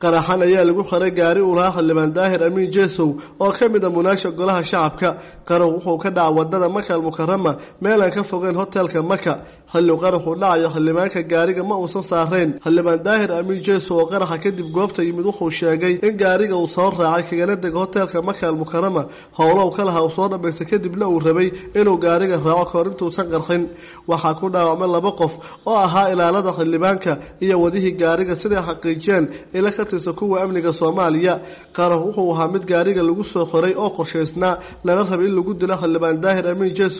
qaraxan ayaa lagu xiray gaari uu lahaa xildhibaan daahir amiin jeesow oo ka mid a munaasha golaha shacabka qarax wuxuu ka dhaca wadada maka almukarama meel aan ka fogeyn hotelka maka xilli qaraxuu dhacayo xildhibaanka gaariga ma uusan saarayn xildhibaan daahir amiin jeesow oo qaraxa kadib goobta yimid wuxuu sheegay in gaariga uu soo raacay kagana dega hotelka maka almukarama howlow ka laha uu soo dhamaystay kadibna uu rabay inuu gaariga raaco kahor intuusan qarxin waxaa ku dhaawacmay laba qof oo ahaa ilaalada xildhibaanka iyo wadihii gaariga siday xaqiijiyeen ila ka tirsan kuwa amniga soomaaliya qarax wuxuu ahaa mid gaariga lagu soo xoray oo qorshaysnaa lana rabay in lagu dilo xildhibaan daahir amiin jeesow